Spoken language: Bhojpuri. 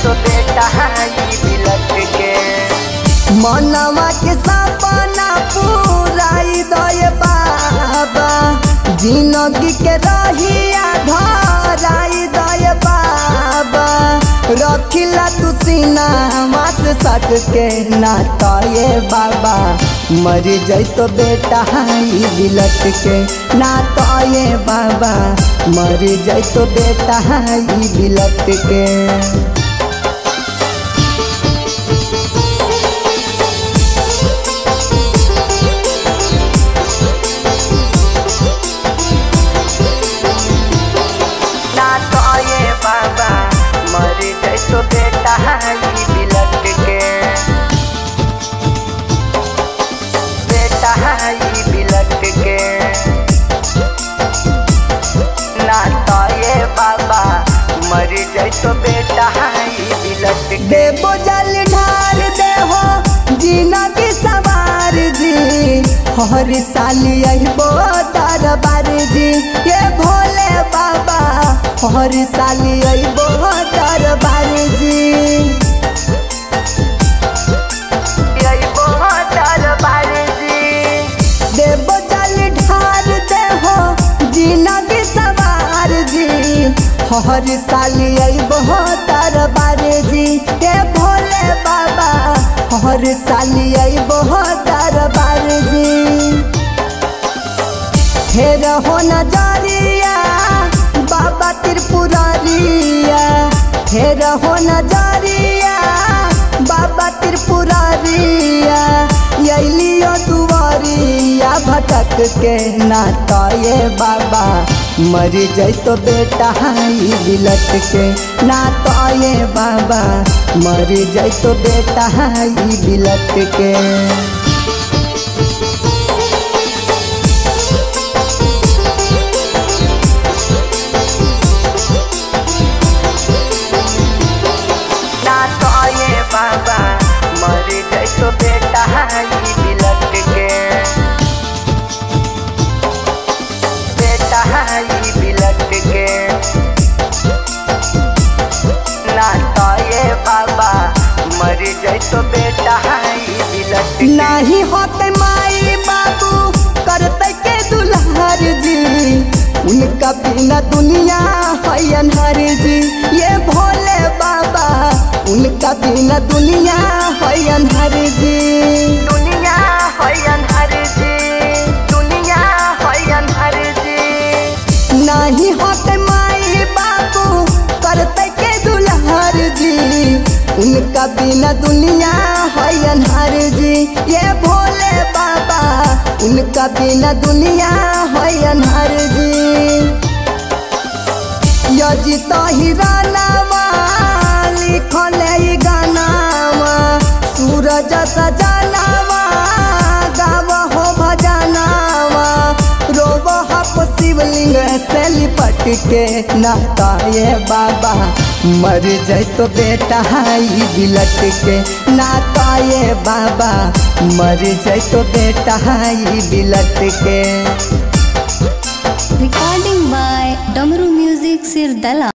तो बेटा ई बिलट के मनवा के सपना पूराई दय बाबा जिंदगी के रहिया धराई दय बाबा रखिला तू सीना मास सट के नाता ये बाबा मर जैतो बेटा ई बिलट के नाता ये बाबा मर जैतो बेटा ई बिलट के ना तो ये बाबा मर जाए तो बेटा ई बिलट के बेटा ई बिलट के ना तो ये बाबा मर जाए तो बेटा ई बिलट के देवो जल ढार देहो जीना की सवार जी हर साल अबो दरबार जी ये भोले बाबा हर साल अबो दरबार जी यही बहुत दरबार जी देवो जल ढार देहो जीना की सवार जी हर साल अबो दरबार जी ये भोले बाबा हर साल अबो दरबार जी फेर हो नजरिया बाबा त्रिपुरारिया फेर हो नजरिया बाबा त्रिपुरारिया अलियो दुआरिया भटक के नाता ये बाबा मर जैतो बेटा ई बिलट के नाता ये बाबा मर जैतो बेटा ई बिलट के ना तो ये बाबा मर जाए तो बेटा ई बिलट के बेटा ई बिलट के ना तो ये बाबा मर जाए तो बेटा ई बिलट के नाही होते माई बाबू करते के दुल्हर जी उनका बिना दुनिया है अनहर जी ये भोले बाबा उनका बिना दुनिया है अनहर जी दुनिया है अनहर जी दुनिया है अनहर जी नहीं होते माई बाबू करते के दुल्हर जी उनका बिना दुनिया है अनहर जी ये भोले बाबा उनका बिना दुनिया है अनहर जी यजी तो हिरानावा लिखले ई गानावा सूरज सजनावा गाव हो भजनावा रोब हप शिवलिंग से लिपट के नाता ये बाबा मर जैतो बेटा ई बिलट के नाता ये बाबा मर जैतो बेटा ई बिलट के Recording by Damru Music Sirdala.